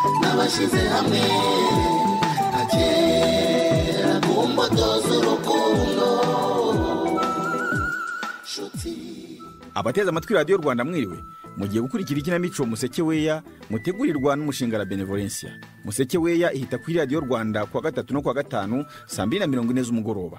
twashyize hamwe agera ku mbuto z'urukundo nshuti abateze amatwi radiyo rwanda mwiriwe mugiye gukurikira ikinamico museke weya mutegurirwa n'umushinga la benevolencia museke weya ihita kuri radiyo rwanda kuwa gatatu no kuwa gatanu saa mbiri na mirongo ine z'umugoroba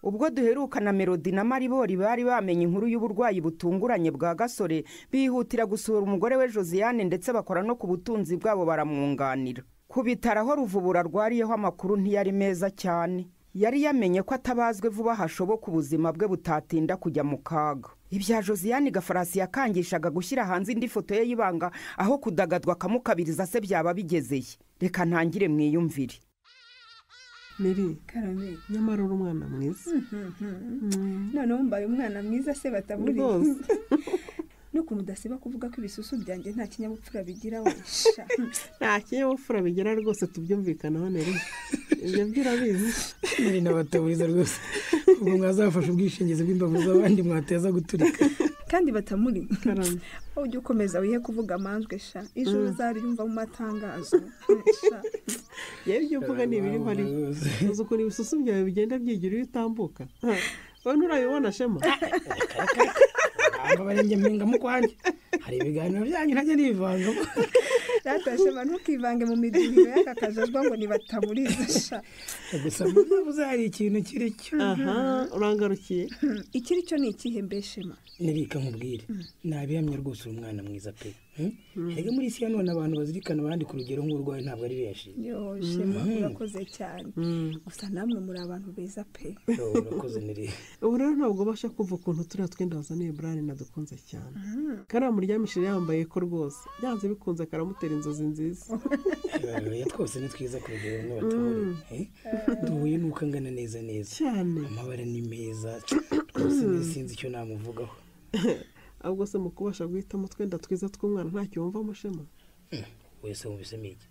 ubwo duheruka na melodi na maribori bari bamenye inkuru y'uburwayi butunguranye bwa gasore bihutira gusura umugore we josiane ndetse bakora no ku butunzi bwabo baramwunganira ku bitaro aho ruvubura arwariyeho amakuru ntiyari meza cyane yari yamenye ko atabazwe vuba hashoboka ubuzima bwe butatinda kujya mu kaga ibya josiane gafarasi yakangishaga gushyira hanze indi foto ye y'ibanga aho kudagadwa akamukabiriza se byaba bigezeye reka ntangire mwiyumvire miri karame nyamara uri umwana mwiza noneho mbaye umwana mwiza se bataburiye Rwose. n'ukuntu udasiba kuvuga ko ibisusu byanjye nta kinyabupfura bigira wesha nta kinyabupfura bigira rwose tubyumvikanaho nere ibyo byo urabizi muri n'abataburiza rwose ubwo mwazafasha ubwishingizi bw'imbavu z'abandi mwateza guturika kandi batamuri karame aho ujya ukomeza wihe kuvuga amanjwe sha ijoro uzaryumva mu matangazo sha yewe ibyo uvuga ni ibiri ari uzi ukuntu ibisusu byawe bigenda byigira iyo utambuka Ha, wowe nturabibona shema aba barenge mpinga mu kwanjye hari ibiganiro byanyu ntajya nivanzamo Data shema ntukivange mu midugudu y'aka kajajwa ngo ntibatamuriza sha gusa mu byabuze hari ikintu kiri cyo aha urangarukiye ikiri cyo ni ikihe mbe shema nibika nkubwire nabihamye rwose uri umwana mwiza pe Hmm? erega muri isi ya none abantu bazirikana abandi ku rugero nk'urwaye ntabwo ari benshi yo shema urakoze cyane gusa namwe muri abantu beza pe Yo, urakoze nire ubu rero ntabwo ubasha kumva ukuntu turiya twenda wazaniye burane nadukunze cyane kariya muryamishije yambaye ko rwose byanze bikunze karamutera inzozi nziza Eh, twose ni twiza ku rugero nk'abatore Eh? duhuye n'uko angana neza neza cyane amabara ni meza rwose nari sinzi icyo namuvugaho ahubwo se mu kubasha guhitamo utwenda twiza tw'umwana ntacyo wumva mushema Hmm, wese wumvisemo iki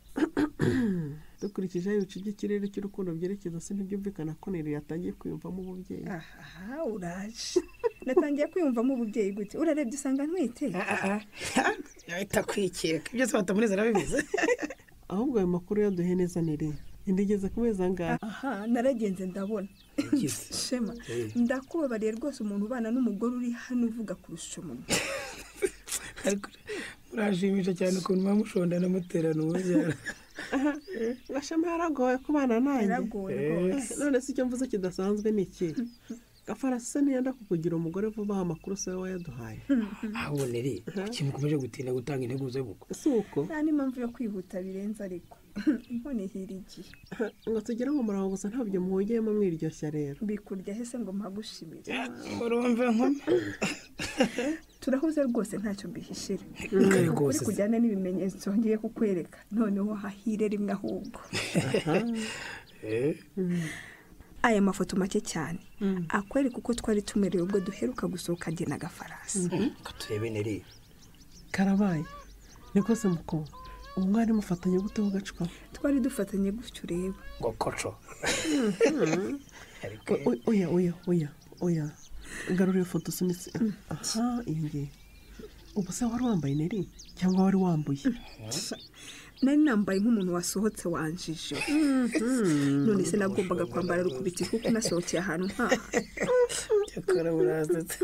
dukurikije aho ibicu by'ikirere cy'urukundo byerekeza se ntibyumvikana ko nero yatangiye kwiyumvamo ububyeyi aha uraje natangiye kwiyumvamo ububyeyi gute urarebye usanga ntwite takwikeka byose batamuneza arabibizi ahubwo ayo makuru yaduhe neza nere ntigeze ku mezi angahe aha naragenze ndabona shema Eh. ndakubabariye rwose umuntu ubana n'umugore uri hano uvuga kurusha umuntu murashimisha cyane ukuntu muba mushondana muterana umubyara gashema yaragoye kubana nanjye yaragoye Eh, rwose none se icyo mvuze kidasanzwe ni iki gafarasi se niyenda kukugira umugore vuba aha amakuru se we wayaduhaye ahabonere ikintu ukomeje gutinda gutanga intego zo gukora si uko nta n'impamvu yo kwihuta birenze ariko inkoni ihira igihe ngo tugere mu murongo gusa ntabyo muhugiyemo mwiryoshya rero bikurya hese ngo mpagushimire urumva nkoma turahuze rwose ntacyo mbihishira kare uri rwose kujyana n'ibimenyetso ngiye kukwereka noneho hahire rimwe ahubwo Eh, aya mafoto make cyane akwereka uko twari tumerewe ubwo duheruka gusohoka jye na gafarasi ko turebe nere karabaye ni rwose mukobwa ubu mwari mufatanye gute ho gacupa twari dufatanye gutyo ureba ngo koco ariko O- o- oya oya oya oya garura iyo foto usunitse aha iyi ngiyi ubu se wari wambaye neri cyangwa wari wambuye nari nambaye nk'umuntu wasohotse wanjije none se nagombaga kwambara rukubiti kuko nasohokeye ahantu nkaha cyakora burazitse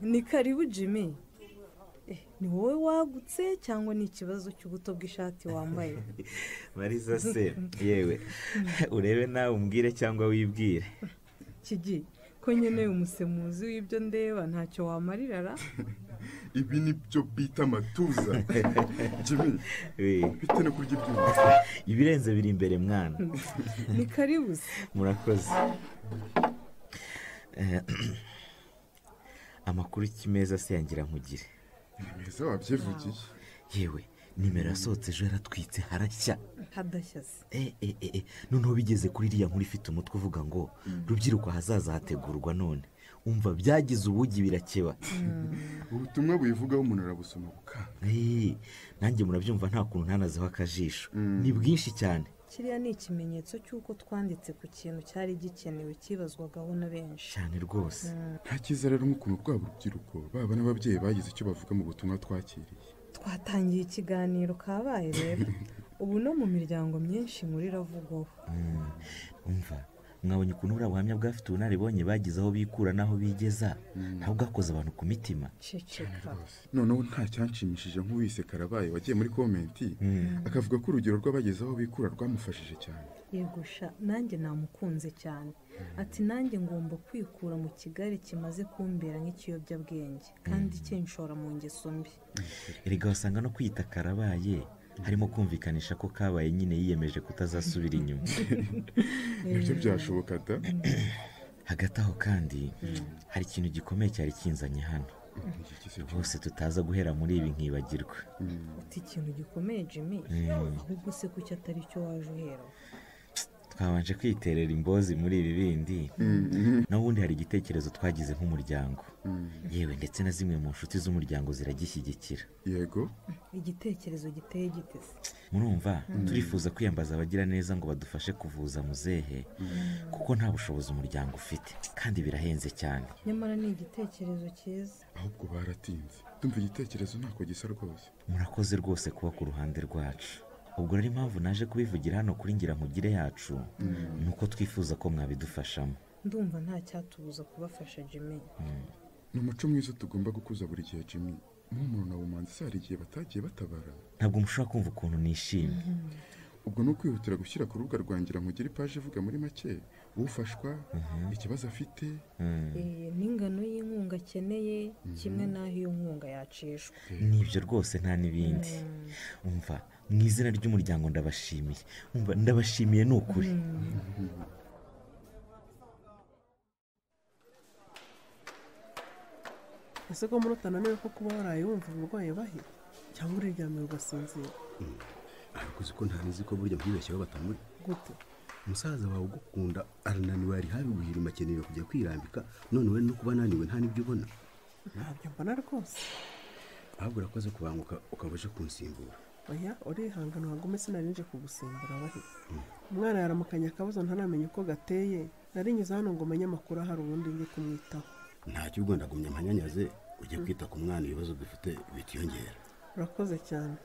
ni karibu jimmy Eh, ni wowe wagutse cyangwa ni ikibazo cy'ubuto bw'ishati wambaye mariza se yewe urebe nawe umbwire cyangwa wibwire kigi ko nkeneye umusemuzi w'ibyo ndeba ntacyo wamarirara ibi ni byo bita amatuza jimmy Eh, bite no kurya ibyuma ibirenze biri imbere mwana ni karibu se murakoze Eh, amakuru kimeza se yangira nkugire ni meza wabyivugiye yewe nimero yasohotse ejo yaratwitse harashya hadashya se Eh, eh, eh, eh, noneho bigeze kuri iriya nkuru ifite umutwe uvuga ngo rubyiruko ahazaza hategurwa none umva byagize ubugi birakeba ubutumwa buyivugaho umuntu arabusoma ku kantu Eh, nanjye murabyumva nta kuntu ntanazeho akajisho ni bwinshi cyane kiriya ni ikimenyetso cy'uko twanditse ku kintu cyari gikenewe cyibazwagaho na benshi cyane rwose nta cyiza rero nk'ukuntu rwaba urubyiruko baba n'ababyeyi bagize icyo bavuga mu butumwa twakiriye twatangiye ikiganiro kabaye rero ubu no mu miryango myinshi inkuru iravugwaho umva mwabonye ukuntu buriya buhamya bw'abafite ubunararibonye bagize aho bikura n'aho bigeza ntabwo bwakoze abantu ku mitima ceceka noneho nta cyanshimishije nk'uwise karabaye wagiye muri komenti akavuga ko urugero rw'abageze aho bikura rwamufashije cyane yegusha nanjye namukunze cyane ati nanjye ngomba kwikura mu kigare kimaze kumbera nk'ikiyobyabwenge kandi kinshora mu ngeso mbi erega wasanga no kwita karabaye harimo kumvikanisha ko kabaye nyine yiyemeje kutazasubira inyuma nibyo byashoboka da hagati aho kandi hari ikintu gikomeye cyari kinzanye hano Iki gise cyo- rwose tutaza guhera muri ibi nkibagirwa uti ikintu gikomeye jimmy ahubwo se kuki atari cyo waje uhera twabanje kwiterera imbozi muri ibi bindi n'ubundi hari igitekerezo twagize nk'umuryango yewe ndetse na zimwe mu nshuti z'umuryango ziragishyigikira yego igitekerezo giteye giteze murumva turifuza kwiyambaza abagira neza ngo badufashe kuvuza muzehe kuko nta bushobozi umuryango ufite kandi birahenze cyane nyamara ni igitekerezo cyiza ahubwo baratinze ndumva igitekerezo ntako gisa rwose murakoze rwose kuba ku ruhande rwacu ubwo rero impamvu naje kubivugira hano kuri ngira nkugire yacu ni uko twifuza ko mwabidufashamo ndumva nta cyatubuza kubafasha jimmy ni umuco mwiza tugomba gukuza buri gihe jimmy nk'umuntu na bumanzi se hari igihe batagiye batabara ntabwo mushobora kumva ukuntu nishimye ubwo ni ukwihutira gushyira ku rubuga rwangira nkugira ipaje ivuga muri make ufashwa ikibazo afite Eh, n'ingano y'inkunga akeneye kimwe n'aho iyo nkunga yacishwa nibyo rwose nta n'ibindi umva mu izina ry'umuryango ndabashimiye umva ndabashimiye ni ukuri ese ko muri utananiwe ko kuba waraye wumva uburwayi bahita cyangwa uriryamye ugasinzira arakoze ko ntabizi ko burya bwibeshyeho batamuri gute umusaza wawe ugukunda arananiwe yari habi guhirima akeneye kujya kwirambika none we no kuba ananiwe nta n'ibyo ubona ntabyo mbona rwose ahubwo urakoze kubanguka ukaba uje kunsimbura oya urihangana wagume sinarinje kugusimbura bahita umwana yaramukanye akabazo ntaramenya uko gateye narinyuze hano ngo umenye amakuru ahari ubundi njye kumwitaho ntacyo ubwo ndagumya ampanyanyaze ujye kwita ku mwana ibibazo dufite bikiyongera urakoze cyane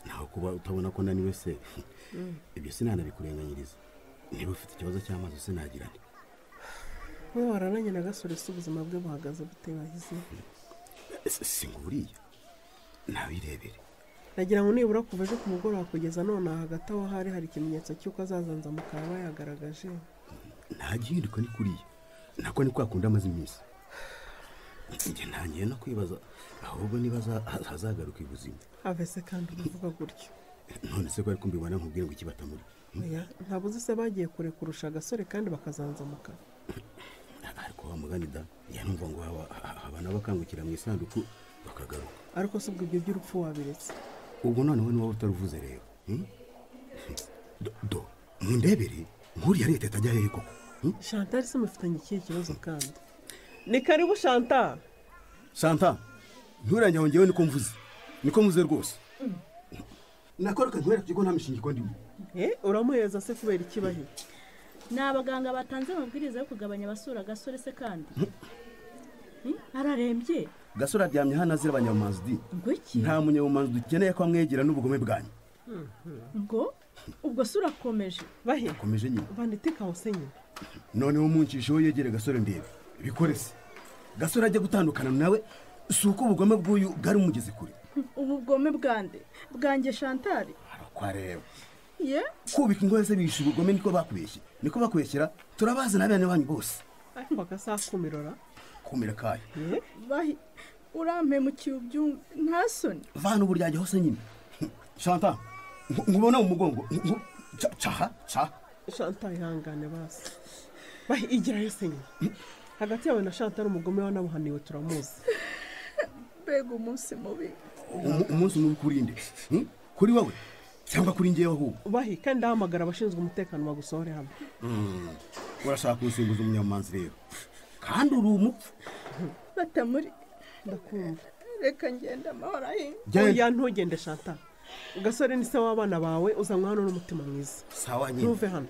ntaho kuba utabona ko naniwe se ibyo sinanabikurenganiriza niba ufite ikibazo cy'amazi sinagirane we warananye na gasore se ubuzima bwe buhagaze bute bahize singuriye ntabirebere nagira ngo nibura kuva ejo ku mugoroba kugeza none aha hagati aho hari hari ikimenyetso cy'uko azazanza mukaba bayagaragaje nta gihinduka ni kuriya nako ni kwa kundi amaze iminsi njye ntangiye no kwibaza ahubwo niba aza- hazagaruka ibuzima avese kandi uvuga gutyo none se ko ariko mbibona nkubwire ngo iki batamuri oya ntabwo uzi se bagiye kure kurusha agasore kandi bakazanzamuka ariko wa mugani da yanumva ngo haba- ha- haba n'abakangukira mu isanduku bakagaruka ariko si ubwo ibyo by'urupfu wabiretse ubu noneho niba utaruvuze rero hmm? Do- do mundebere nkuriya leta itajya hehe koko hmm? shantari se mufitanye ikihe kibazo kandi ni karibu shanta santa nturenge aho ngewe niko mvuze niko mvuze rwose nakora akantwereka ikigo nta mishingiko ndimo eh uramuheza se kubera ikibahe ni abaganga batanze amabwiriza yo kugabanya abasura agasore se kandi Hmm? ararembye gasore aryamye hano azira abanyamazi ngo iki nta munyabumanzi dukeneye ko amwegera n'ubugome bwanyu ngo ubwo se urakomeje bahe komeje nyine vaniteka hose nyine noneho muncisheho yegere gasore ndebe bikore se gasore ajya gutandukana nawe si uko ubugome bw'uyu bwari umugeze kure ubu bwome bwande bwanjye shantari arakwareba ye kubika ingohe se bihisha ubugome niko bakubeshye niko bakubeshyera turabazi n'abana banyu bose ariko akasakumirora kumira kayo bahi urampemukiye ubyumve nta soni vana uburyajya hose nyine shanta nku- nkubona mu mugongo nku- nku- ca- caha caha shanta ihangane basi bahe igira yose nyine hagati yawe na shanta n'umugome wanabuhaniwe turamuzi mbega umunsi mubi Umu- umunsi mubi kurinde Hmm? kuri wowe cyangwa kuri ngewe ahubwo bahe kandi ahamagara abashinzwe umutekano bagusohore hamwe urashaka gusimbuza umunyamanzi rero kandi uri umupfu batamuri ndakumva reka ngenda amahoro ahinga Genda. oya ntugende shanta gasore ni se w'abana bawe uzanwa hano n'umutima mwiza sawa nyine ntuve hano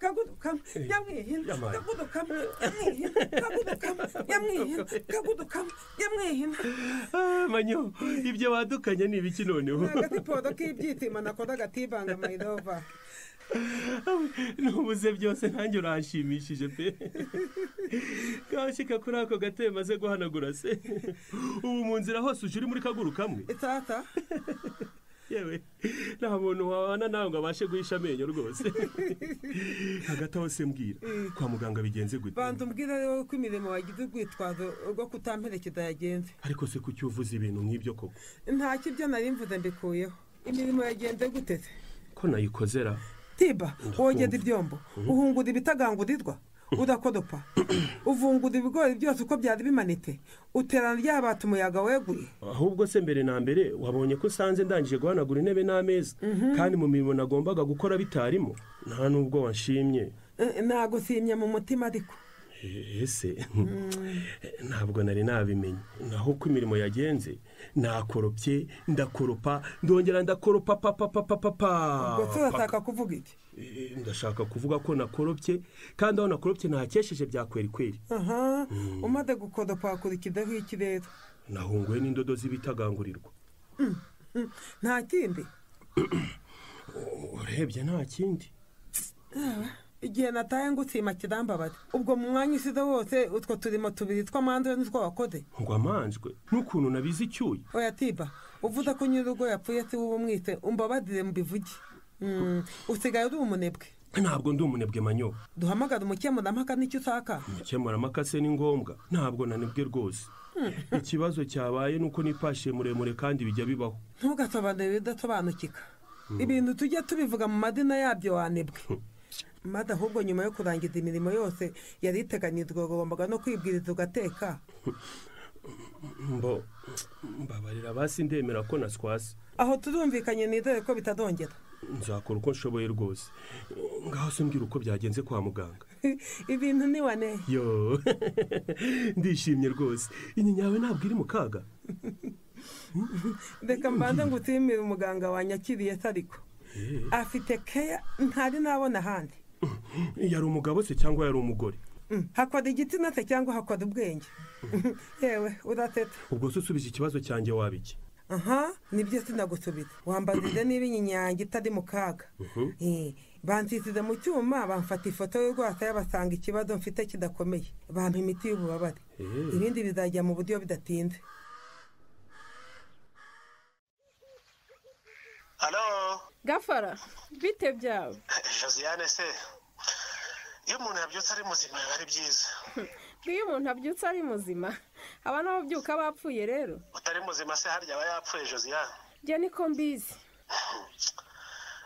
kaguduka nyamwihina kaguduka nyamwihina kaguduka nyamwihina kaguduka nyamwihina manyo ibyo wadukanye ni ibiki noneho agatipodo k'ibyitima nakoda agatibanga mayidova nubuze byose nanjye uranshimishije pe kanshyika kuri ako gatebe maze guhanagura se ubu mu nzira hose uje uri muri kaguru kamwe itata yewe nta muntu wabana nawe ngo abashe guhisha amenyo rwose hagati aho se mbwira kwa muganga bigenze gute banza umbwira rero ko imirimo wagize urwitwazo rwo kutamperekeza yagenze ariko se kuki uvuze ibintu nk'ibyo koko nta kibyo nari mvuze mbikuyeho imirimo yagenze gute se ko nayikozera tiba wogeza ibyombo uhungura ibitagangurirwa udakodopa uvungura ibigori byose uko byari bimanitse uterana ryabata umuyaga weguye ahubwo se mbere na mbere wabonye ko usanze ndangije guhanagura intebe n'ameza kandi mu mirimo nagombaga gukora bitarimo nta n'ubwo wanshimye Eh, nagusimye mu mutima ariko ese ntabwo nari nabimenye naho uko imirimo yagenze nakoropye ndakoropa ndongera ndakoropa papa papa papa gusa urashaka kuvuga iki Eh, ndashaka kuvuga ko nakoropye kandi aho nakoropye ntakesheje bya kweri kweri aha umaze gukodopa wakurikizaho iki rero nahunguwe n'indodo z'ibitagangurirwa Mm, mm, nta kindi urebye nta kindi Ah, igihe nataye ngusima kirambabaza ubwo mu mwanya usize wose utwo turimo tubiri tw'amande n'utwo wakoze ngo amanjwe n'ukuntu nabize icyuya oya tiba uvuze ko nyir'urugo yapfuye se wowe umwite umbabadire mubivuge Mm, usigaye uri umunebwe ntabwo ndi umunebwe manyo duhamagara umukemurampaka n'icyo usaka umukemurampaka se ni ngombwa ntabwo nanebwe rwose ikibazo cyabaye ni uko nipashiye muremure kandi bijya bibaho ntugasobanure ibidasobanukika ibintu tujya tubivuga mu madina yabyo wanebwe maze ahubwo nyuma yo kurangiza imirimo yose yari iteganyijwe wagombaga no kwibwiriza ugateka mbo mbabarira basi ndemera ko naswase aho turumvikanye nizere ko bitazongera nzakora uko nshoboye rwose ngaho se mbwira uko byagenze kwa muganga ibintu ni wane yo ndishimye rwose inyinya yawe ntabwo iri mu kaga reka mbanze ngutumire umuganga wanyakiriye se ariko afite keya ntari nabona ahandi yari umugabo se cyangwa yari umugore Mm, hakora igitsina se cyangwa hakora ubwenge yewe urateta ubwo se usubije ikibazo cyanjye waba iki aha nibyo sinagusubiza wambazije niba inyinyanya itari mu kaga Mhm. Eh, bansize mu cyuma bamfata ifoto y'urwasaya basanga ikibazo mfite kidakomeye bampa imiti y'ububabare Eh. ibindi bizajya mu buryo bidatinze gafara bite byaba josiane se iyo umuntu yabyutse ari muzima biba ari byiza iyo umuntu abyutse ari muzima aba n'ababyuka bapfuye rero utari muzima se harya aba yapfuye josiane njye niko mbizi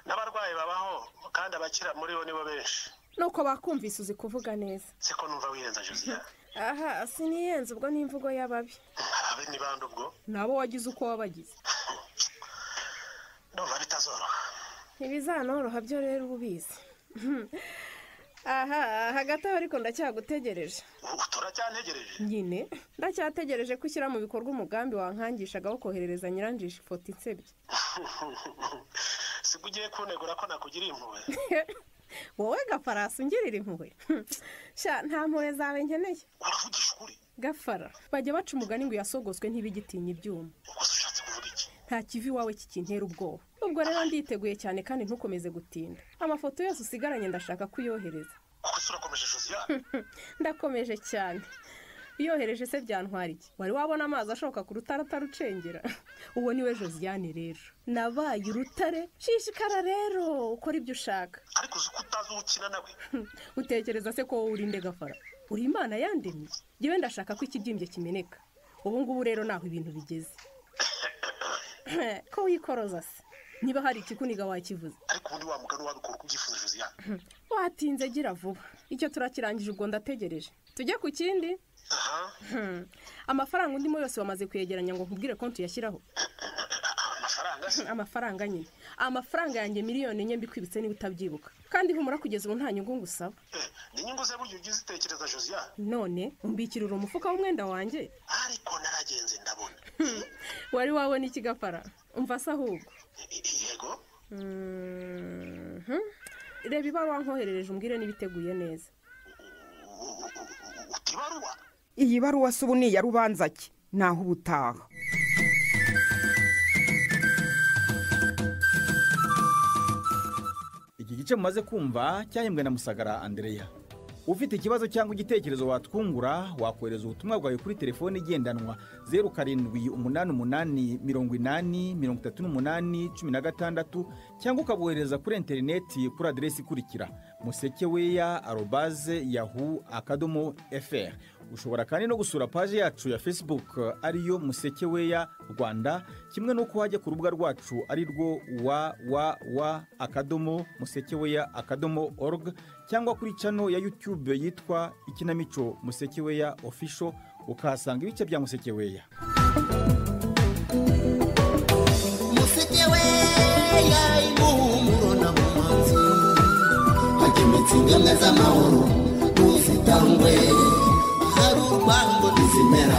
n'abarwayi babaho kandi abakira muri bo nibo benshi nuko bakumvise uzi kuvuga neza siko numva wirenza josiane aha siniyenze ubwo ni imvugo y'ababi abe ni bande ubwo nabo wagize uko wabagize ndumva bitazoroha ntibizanoroha byo rero uba ubizi aha hagati aho ariko ndacyagutegereje turacyantegereje nyine ndacyategereje ko ushyira mu bikorwa umugambi wankangishaga wo koherereza nyiranjisha ifoto insebye siko ugiye kunegura ko nakugiriye impuhwe wowe gafarasi ungirira impuhwe sha nta mpuhwe zawe nkeneye uravugisha ukuri gafara bajya baca umugani ngo yasogoswe ntibigitinya ibyuma nta kivi iwawe kikintera ubwoba ubwo rero nditeguye cyane kandi ntukomeze gutinda amafoto yose usigaranye ndashaka kuyohereza kuko se urakomeje josiane ndakomeje cyane iyohereje se byantwara iki wari wabona amazi ashoka ku rutare atarucengera uwo ni we josiane rero nabaye urutare shishikara rero ukora ibyo ushaka ariko uzi ko utazi uwo ukina nawe utekereza se ko wowe urinde gafara uri imana yandemye yewe ndashaka ko ikibyimbye kimeneka ubu ngubu rero naho ibintu bigeze ko wikoroza se niba hari ikikuniga wakivuze ariko ubundi wa mugani wabikora uko ubyifuza josiane watinze gira vuba icyo turakirangije ubwo ndategereje tujye ku kindi Hmm. amafaranga undimo yose wamaze kuyegeranya ngo nkubwire konti yashyiraho amafaranga amafaranga nyine amafaranga yanjye miliyoni enye mbikwibitse niba utabyibuka kandi humura kugeza ubu nta nyungu ngusaba ni inyungu ze buryo ujya uzitekereza josiane none umbikirura umufuka w'umwenda wanjye ariko naragenze ndabona wari wabona iki gapara umva se ahubwo yego Mhm. reba ibaruwa nkoherereje umbwire niba iteguye neza iyi baruwa si ubu ni iya rubanza ki naho uba utaha iki gice mumaze kumva cyahembwe na musagara andereya ufite ikibazo cyangwa igitekerezo watwungura wakohereza ubutumwa bwawe kuri telefone igendanwa zeru karindwi umunani umunani mirongo inani mirongo itatu n'umunani cumi na gatandatu cyangwa ukabohereza kuri interineti kuri aderesi ikurikira musekeweya arobaze yahu akadomo fr ushobora kandi no gusura paji yacu ya facebook ariyo musekeweya rwanda kimwe n'uko wajya ku rubuga rwacu ari rwo www akadomo musekeweya akadomo org cyangwa kuri cano ya youtube yitwa ikinamico musekeweya official ukahasanga ibice bya musekeweya weya impumuro na mumanzi hagemetse ingemwe z'amahoro n'uzitangwe hari urwango ntizimera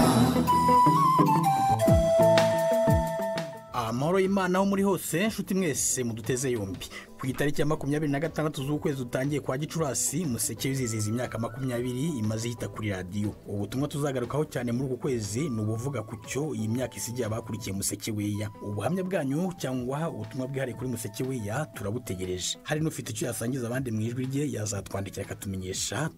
amahoro y'imana aho muri hose nshuti mwese muduteze yombi ku itariki ya makumyabiri na gatandatu z'ukwezi utangiye kwa gicurasi museke wizihiza imyaka makumyabiri imaze yita kuri radiyo ubutumwa tuzagarukaho cyane muri uku kwezi ni ubuvuga ku cyo iyi myaka isigiye abakurikiye museke weya ubuhamya bwanyu cyangwa ubutumwa bwihariye kuri museke weya turabutegereje hari n'ufite icyo yasangiza abandi mu ijwi rye yazatwandikira akatumenyesha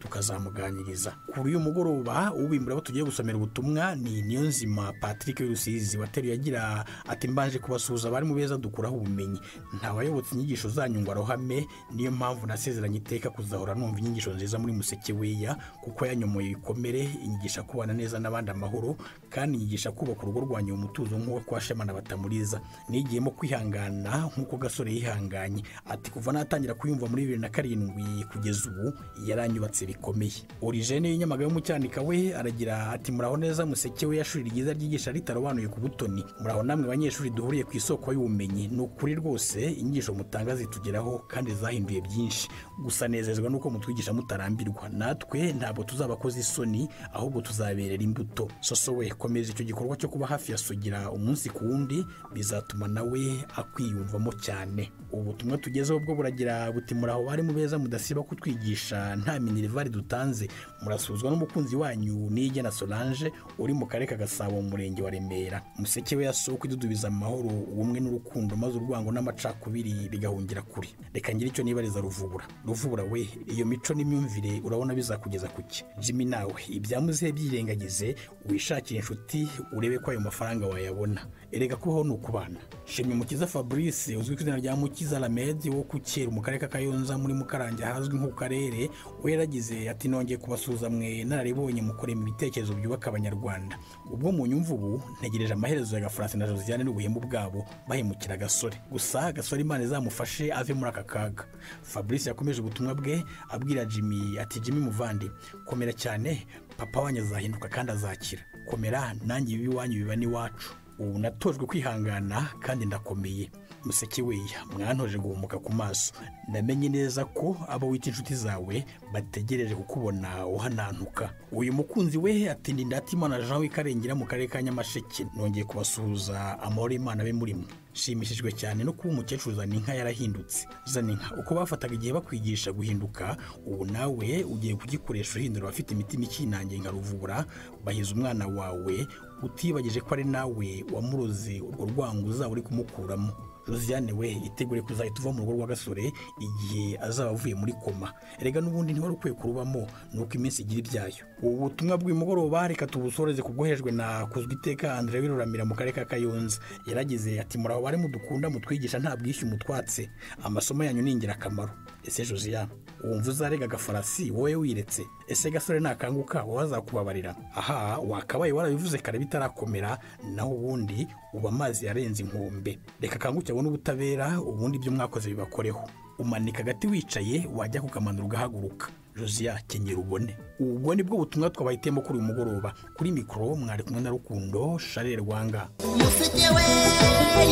tukazamuganiriza kuri uyu mugoroba ubimbura abo tugiye gusomera ubutumwa ni niyonzima patrick w'irusizi wateruye agira ati mbanje kubasuhuza abari mu beza dukuraho ubumenyi ntawayobotse inyigisho zanyu ngo arohame niyo mpamvu nasezeranye iteka kuzahora numva inyigisho nziza muri museke weya kuko yanyomoye ibikomere inyigisha kubana neza n'abandi amahoro kandi inyigisha kubaka urugo rwanyu mu mutuzo nk'uko kwa shemana batamuriza nigiyemo kwihangana nk'uko gasore yihanganye ati kuva natangira kuyumva muri bibiri na karindwi kugeza ubu yaranyubatse bikomeye origene y'inyamaga yo mu cyanika we aragira ati muraho neza museke we yashuri ryiza ryigisha ritarobanuye ku butoni muraho namwe banyeshuri duhuriye ku isoko y'ubumenyi ni ukuri rwose inyigisho mutanga zitugeraho kandi zahinduye byinshi gusa nezezwa nuko mutwigisha mutarambirwa natwe ntabwo tuzaba akoze isoni ahubwo tuzaberera imbuto soso we komeza icyo gikorwa cyo kuba hafi ya sugira umunsi ku wundi bizatuma nawe akwiyumvamo cyane ubutumwa tugezeho bwo buragira buti muraho bari mu beza mudasiba kutwigisha nta minerivari dutanze murasuzwa n'umukunzi wanyu niyigena solange uri mu karere ka gasabo mu murenge wa remera museke we yasoko idudubiza amahoro ubumwe n'urukundo maze urwango n'amacakubiri bigahungira kure reka ngire icyo nibariza ruvubura ruvubura we iyo mico n'imyumvire urabona bizakugeza ku ki jimmy nawe ibyamuzehe byirengagize wishakire inshuti urebe ko ayo mafaranga wayabona erega kubaho ni ukubana shimye mukiza fabrice uzwi ku izina rya mukiza ramedi wo ku kera mu karere ka kayonza muri mukarange ahazwi nko ku karere we yaragize ati nongeye kubasuhuza mwe nararibonye mukorema ibitekerezo byubaka abanyarwanda ubwo mu nyumva ubu ntegereje amaherezo ya gafaransa na josiane n'ubuhemu bwabo bahemukira agasore gusa gasore imana izamufashe ave muri aka kaga fabrice yakomeje ubutumwa bwe abwira jimmy ati jimmy muvandi komera cyane papa wanyu azahinduka kandi azakira komera nanjye ibibi iwanyu biba n'iwacu ubu natojwe kwihangana kandi ndakomeye museke weya mwantoje guhumuka ku maso namenye neza ko abo wita inshuti zawe bategereje kukubona uhanantuka uyu mukunzi we atinda indatimana jean w'ikarengera mu karere ka nyamasheke nongeye kubasuhuza amahoro y'imana be muri mwe nshimishijwe cyane no kuba umukecuru zaninka yarahindutse zaninka uko bafataga igihe bakwigisha guhinduka ubu nawe ugiye kugikoresha uhindura abafite imitima ikinangiye nka ruvura bahiza umwana wawe utibagije ko ari nawe wamuroze urwo rwango uzaba uri kumukuramo josiane we itegure kuzahita uva mu rugo rwa gasore igihe azaba avuye muri koma erega n'ubundi ntiwari ukwiye kurubamo ni uko iminsi igira ibyayo ubu butumwa bw'umugoroba reka tubusoreze ku bwohejwe na kuzwi iteka andire biruramira mu karere ka kayonza yaragize ati muraho bari mudukunda mutwigisha nta bwishyu mutwatse amasomo yanyu ni ingirakamaro ese josiane wumva uzarega agafarasi wowe wiretse ese gasore nakanguka wowe azakubabarira aha wakabaye warabivuze kare bitarakomera naho ubundi ubu amazi yarenze inkombe reka akanguke abone ubutabera ubundi ibyo mwakoze bibakoreho umanika agati wicaye wajya kukamanura ugahaguruka josiya kenyera ubone ubwo ni bwo butumwa twabahitiyemo kuri uyu mugoroba kuri mikoro mwari kumwe na rukundo sharire rwanga museke we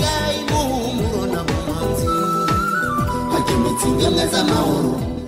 yayimuhumuro na mumanzi hakemetsa ingemwe z'amahoro